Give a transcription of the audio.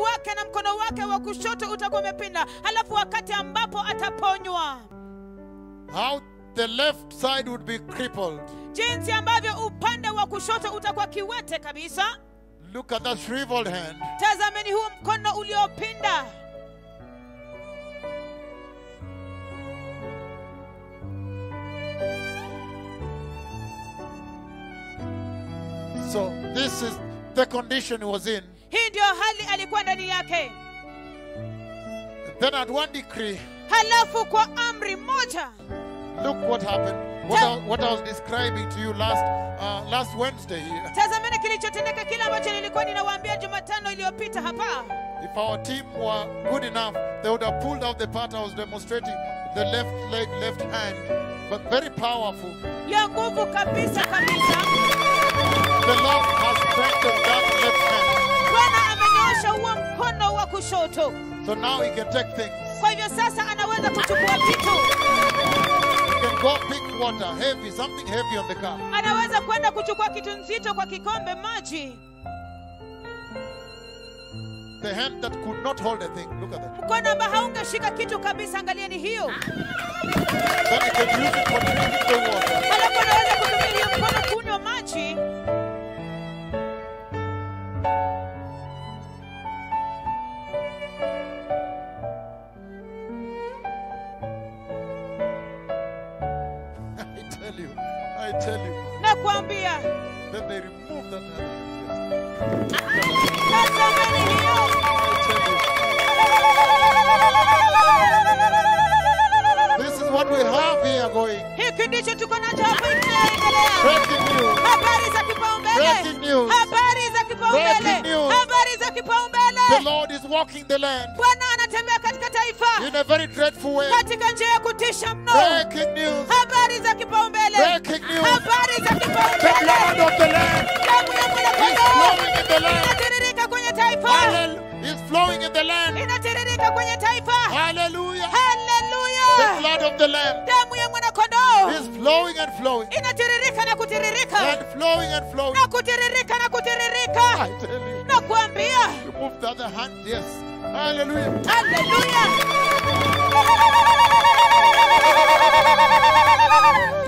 wake na mkono wake wa kushoto utakuwa umepinda halafu wakati ambapo ataponywa how the left side would be crippled. jinsi ambavyo upande wa kushoto utakuwa kiwete kabisa Look at that shriveled hand. tazameni huu mkono uliopinda So this is the condition he was in. hii ndiyo hali alikuwa ndani yake Then at one decree, halafu kwa amri moja look what happened. What I, what I was describing to you last uh, last Wednesday here. tazameni kilichotendeka kile ambacho nilikuwa ninawaambia jumatano iliyopita hapa If our team were good enough, they would have pulled out the part I was demonstrating, the left leg, left hand, but very powerful. ya nguvu kabisa kabisa The Lord has strengthened that left hand. bwana amenyoosha huo mkono wa kushoto So now he can take things. kwa hivyo sasa anaweza kuchukua vitu He can go pick water, heavy, something heavy on the car. anaweza kwenda kuchukua kitu nzito kwa kikombe maji The hand that could not hold a thing. Look at that. mkono ambao haungeshika kitu kabisa angalieni hiyo Then he can use it for drinking the water. halafu anaweza kutumia hiyo mkono kunywa maji I tell you, I tell you. na kuambia Then they remove that hand. tazameni hiyo I tell you. This is what we have here going. hiki ndicho tuko nacho hapo inaendelea Breaking news. habari za kipaumbele Breaking news. habari za kipaumbele Breaking news. habari za The kipaumbele Lord is walking the land bwana anatembea katika taifa in a very dreadful way. katika njia ya kutisha mno Breaking news. habari za kipaumbele Breaking news. habari za The blood kipaumbele of the land damu ya is mwanakondoo flowing in the land. inatiririka kwenye taifa Hallelujah. Is flowing in the land. inatiririka kwenye taifa Hallelujah. The haleluya blood of the Lamb damu ya mwanakondoo is flowing and flowing inatiririka na kutiririka and flowing and flowing. na kutiririka na kutiririka I tell you, na kuambia you move the other hand. Yes. Hallelujah. haleluya